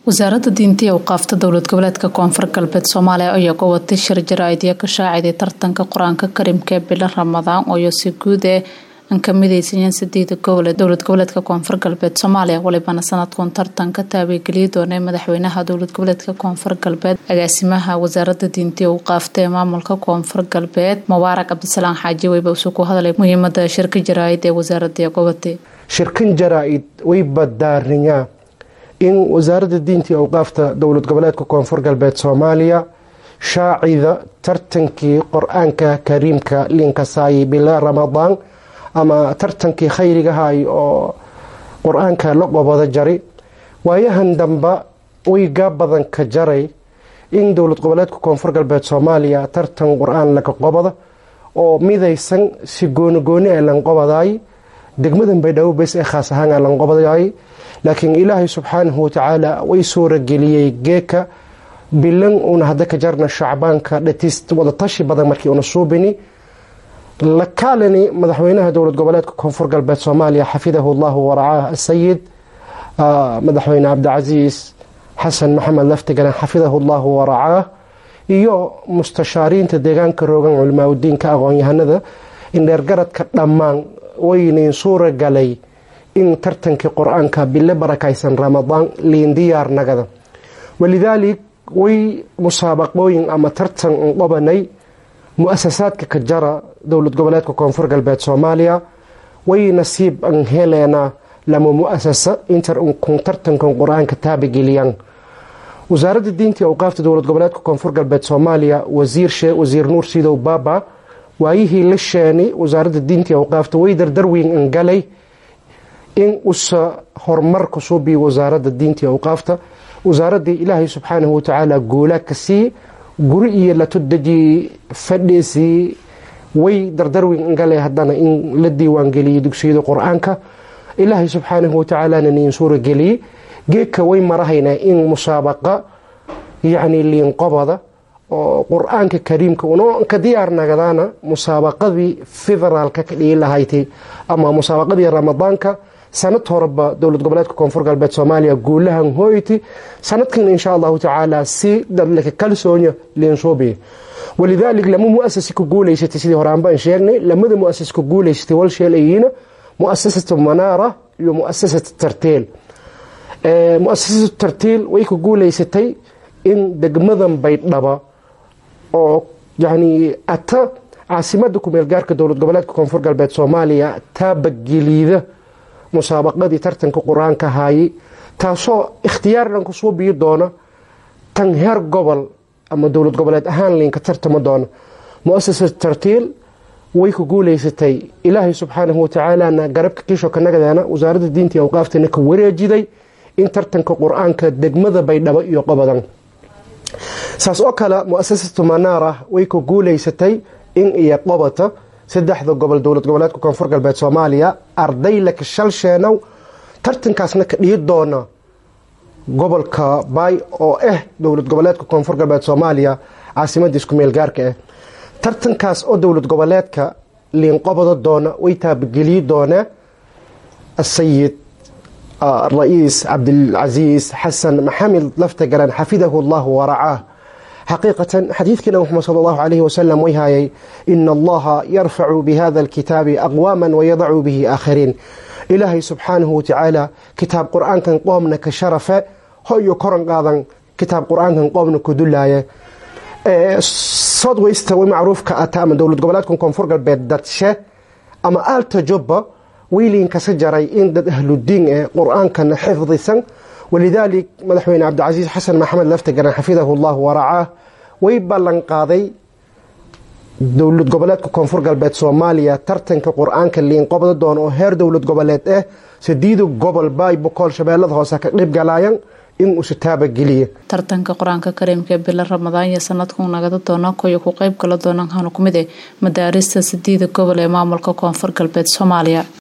wasaaradda diinta iyo awqaafta dowlad goboleedka koonfur galbeed soomaaliya ayaa gobatay shir jaraa'idya ka shaaciday tartanka qur-aanka karimka ee bilo ramadaan ooyo si guud ee aan ka midaysanyaen sideeda gobol ee dowlad goboleedka koonfur galbeed soomaaliya walibana sanadkun tartanka taabageliya doonay madaxweynaha dowlad goboleedka koonfur galbeed agaasimaha wasaaradda diinta iyo awqaafta ee maamulka koonfur galbeed mubaarak cabdisalaan xaaji weyba usuu ku hadlay muhiimada shirka jaraa'id ee wasaaradda gobatay shirkan jaraa-id way badaarinyaa in wasaaradda diinta iyo awqaafta dowlad goboleedka koonfur galbeed soomaaliya shaacida tartankii qor-aanka kariimka liinkasaayay bila ramadaan ama tartankii khayrigahay oo qur-aanka la qobada jari waayahan damba waygaa badan ka jaray in dowlad goboleedka koonfur galbeed soomaaliya tartan qur-aan laga qobada oo midaysan si goonigooni ee lanqobaday degmadan baydhabo bes ee khaas ahaan ee lanqobaday laakiin ilaahay subxaanahu watacaala way suurageliyey geeka bilan uuna hadda ka jarna shacbaanka dhatis wadatashi badan markii una suubini lakaalani madaxweynaha dowlad goboleedka koonfur galbeed soomaaliya xafidahu llahu waracaah asayid madaxweyne cabdicasiis xasan maxamed laftigalan xafidahu llahu waracaah iyo mustashaariinta deegaanka roogan culimaa udiinka aqoon-yahanada indheergaradka dhammaan waynayn suura galay in tartankii qur-aanka bile barakaysan ramadaan liin diyaar nagada walidaalik way musaabaqooyin ama tartan qobanay mu-asasaadka ka jara dowlad goboleedka koonfur galbeed soomaaliya way nasiib an heleena lama mu-asasa intar unkun tartankan qur-aanka taabageliyaan wasaaradda diinta iyo awqaafta dowlad goboleedka koonfur galbeed soomaaliya wasiirshe wasiir nuur sidow baaba waayihii la sheeni wasaaradda diinta iyo awqaafta way dardarweyn an galay in usa horumar kasoo biyo wasaaradda diinta iyo awqaafta wasaaraddii ilaahay subxaanahu watacaala guulaa ka sii guri iyo latodeji fadhiisii way dardarweyn angale haddana in la diiwaangeliyey dugsiyada qur-aanka ilaahay subxaanahu watacaalana niin suura geliyey geedka way marahaynaa in musaabaqa yacni liinqobada oo qur-aanka kariimka uno ka diyaar nagadaana musaabaqadii federaalka ka dhigi lahaytay ama musaabaqadii ramadaanka sanad horeba dowlad goboleedka koonfur galbeed soomaaliya guulahan hooyti sanadkan insha allahu tacaala si dadlaka kalsoonya liinsuubiya walidaalik lama muasasi ku guuleysatay sidii hore aanbaan sheegnay lamada muasas ku guuleysatay walsheelayiina muasasatu manaara iyo muasasatu tartiil muasasatu tartiil way ku guuleysatay in degmadan baydhaba oo yani ata caasimada kumeel gaarka dowlad goboleedka koonfur galbeed soomaaliya taabageliida musaabaqadii tartanka qur-aanka haayay taasoo ikhtiyaar dhan kusoo biyi doona tan heer gobol ama dowlad goboleed ahaan liinka tartama doona mu-asasa tartiil way ku guuleysatay ilaahay subxaanahu watacaalana garabka kiisho ka nagadeena wasaaradda diinta iyo awqaaftana ka wareejiday in tartanka qur-aanka degmada baydhabo iyo qobadan saas oo kale mu-asasatu manaara way ku guuleysatay in iyo qobata saddexda gobol dowlad goboleedka koonfur galbeed soomaaliya arday laka shalsheenow tartankaasna ka dhigi doona gobolka baay oo ah dowlad goboleedka koonfur galbeed soomaaliya caasimadda isku meel gaarka ah tartankaas oo dowlad goboleedka liinqobada doona way taabageliyi doonaa asayid ra-iis cabdilcasiis xasan maxamed laftagaraan xafidahu allahu waracaah xaqiiqatan xadiidkiina muxamed sal allahu calayhi wasalam way haayay ina allaha yarfacu bihada alkitaabi aqwaama wayadacu bihi aakhariin ilaahay subxaanahu watacaala kitaab qur-aankan qoomna ka sharafe hoyo koran qaadan kitaab qur-aankan qoomna ku dulaaya southwest way macruufka ata ama dowlad goboleedka koonfur galbeed dadshe ama aalta jubba weyliin kasa jaray in dad ahludiin ee qur-aankana xifdisan walidaalik madaxweyne cabdicasiis xasan maxamed laftigaran xafidahu llahu waracaah way ballan qaaday dowlad goboleedka koonfur galbeed soomaaliya tartanka qur-aanka liinqobda doona oo heer dowlad goboleed ah sideeda gobol baay bokool shabeellada hoose ka dhibgalaayan in uusa taabageliya tartanka qur-aanka kariimka ee bilo ramadaan iyo sanadkuu nagada doona koyo ku qeyb gala doonaan hanu ku mid eh madaarista sideeda gobol ee maamulka koonfur galbeed soomaaliya